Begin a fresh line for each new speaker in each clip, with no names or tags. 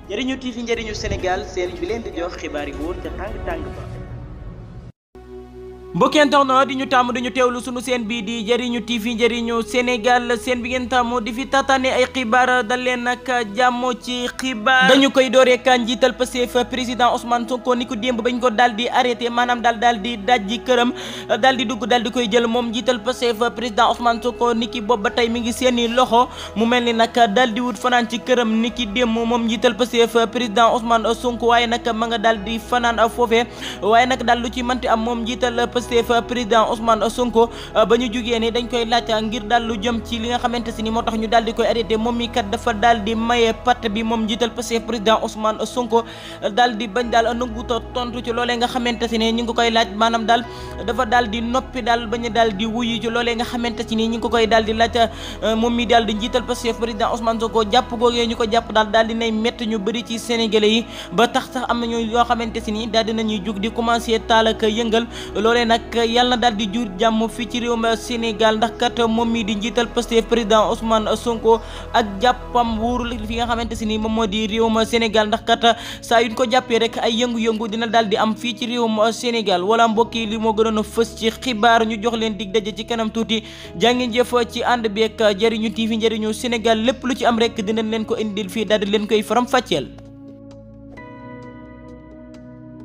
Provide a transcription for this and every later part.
njëriñu TV njëriñu Sénégal seen bi leen di jox xibaar yi wóor ca tàng tàng ba. mbokki internet di ñu tàmm di ñu teewlu sunu seen bii di njëriñu TV njëriñu Sénégal seen bi ngeen tàmm di fi tataane ay xibaar dal leen nag jàmm ci xibaar dañu koy dooree kan njiital Pastef président Ousmane Sonko ni ko démb bañ ko daal di arrêté maanaam daal daal di dajji këram daal di dugg daal di koy jël moom njiital Pastef président Ousmane Sonko ni ki boobu ba tey mi ngi seeni loxo mu mel ni nag daal di wut fanaan ci këram ni ki démb moom njiital Pastef président Ousmane Sonko waaye nag ma nga daal di fanaan foofee waaye nag daal lu ci mënti am moom njiital Pastef président Ousmane Sonko ba ñu jugee ni dañ koy laaj ngir daal lu jëm ci li nga xamante si ni moo tax ñu daal di koy arrêté moom mi kat dafa daal di maye pat bi moom njiital Pastef président Ousmane Sonko daal di bañ daal nanguta tontu ci loolee nga xamante si ni ñu ngi koy laaj maanaam daal dafa daal di noppi daal bañ daal di wuyu ci loolee nga xamante si ni ñu ngi ko koy daal di laaj moom mi daal di njiital Pastef président Ousmane Sonko jàpp googee ñu ko jàpp daal daal di nay métti ñu bëri ci sénégalais yi ba tax sax am nañu yoo xamante si ni daal dinañuy jug di commencé taal ak yëngal loolee nag yàlla na daal di jur jàmm fii ci réewum Sénégal ndax kat moom mii di njiital Pastef président Ousmane Sonko ak jàppam wuurul fi nga xamante si ni moom moo di réewum Sénégal ndax kat saa yuñ ko jàppee rek ay yëngu-yëngu dina daal di am fii ci réewum Sénégal wala mbokk yi li moo gënoon a fës ci xibaar ñu jox leen dig daje ci kanam tuuti jàngeen jëf ci ànd beeg jëriñu TV njëriñu Sénégal lépp lu ci am rek dinañ leen ko indil fii daal di leen koy faram fàcceel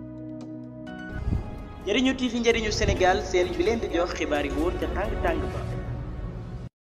njëriñu TV njëriñu Sénégal seen bi leen di jox xibaar yi wóor ca tàng tàng ba